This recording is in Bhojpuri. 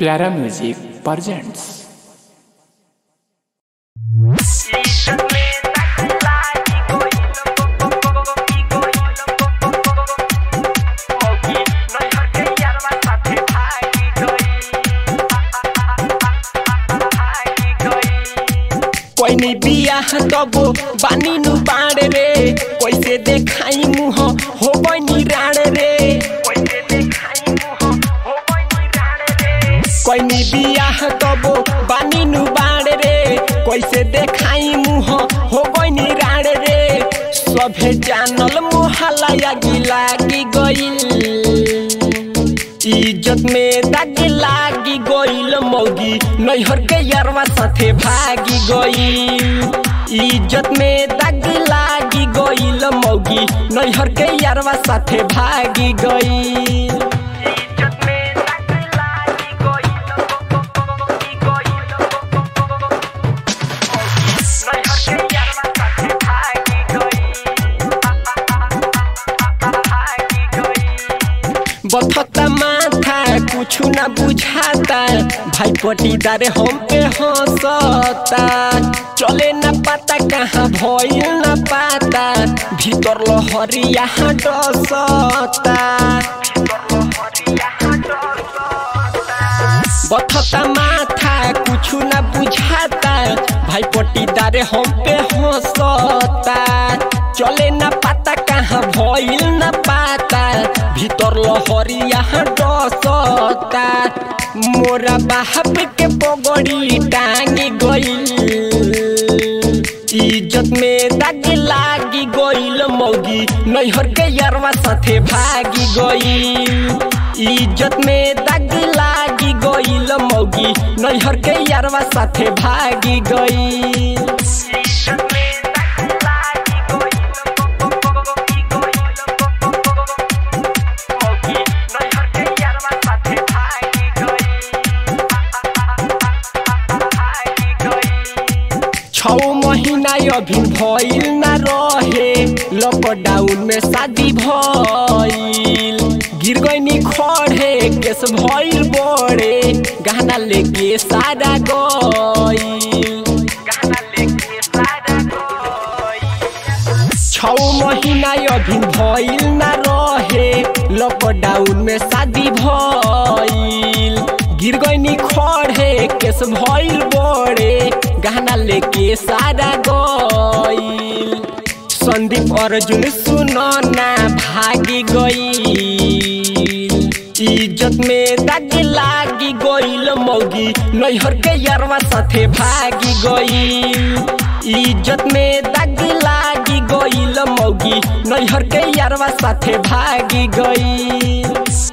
प्यारा म्यूजिक प्रेजेंट्स कोई बियाह तबो बानी नु बाड़ रे कैसे देखाई मुह हो बनी राण रे कोई बियाह तबो बानी नु बाड़ रे कैसे देखाई मुह हो बनी राण रे सभे जानल मोहला गिला की गईल इज्जत में दाग लागी गईल मौगी नैहर के यारवा साथे भागी गईल इज्जत में दाग लागी गईल मौगी नैहर के यारवा साथे भागी गईल बथता माथा कुछ ना बुझाता भाई पटीदार हम पे हंसता चले ना पाता कहाँ भइल ना पाता भीतर लहरिया डसता बथता माथा कुछ ना बुझाता भाई पटीदार हम पे हंसता चले ना पाता कहाँ भइल ना पाता भीतर लहरिया डसता मोरा बाप के पगड़ी टांगी गईल इज्जत में दाग लागी गईल मौगी नैहर के यारवा साथे भागी गईल इज्जत में दाग लागी गईल मौगी नैहर के यारवा साथे भागी गईल छौ महीना अभी भइल ना रहे लॉकडाउन में शादी भइल गिर गईनी खड़े केस भइल बड़े गहना लेके सारा गइल छौ महीना अभी भइल ना रहे लॉकडाउन में शादी भइल गिर गईनी खड़े केस भइल बड़े गहना लेके सारा गइल संदीप अर्जुन सुनो ना भागी गइल इज्जत में दाग लागी गइल मौगी नैहर के यारवा साथे भागी गइल इज्जत में दाग लागी गइल मौगी नैहर के यारवा साथे भागी गइल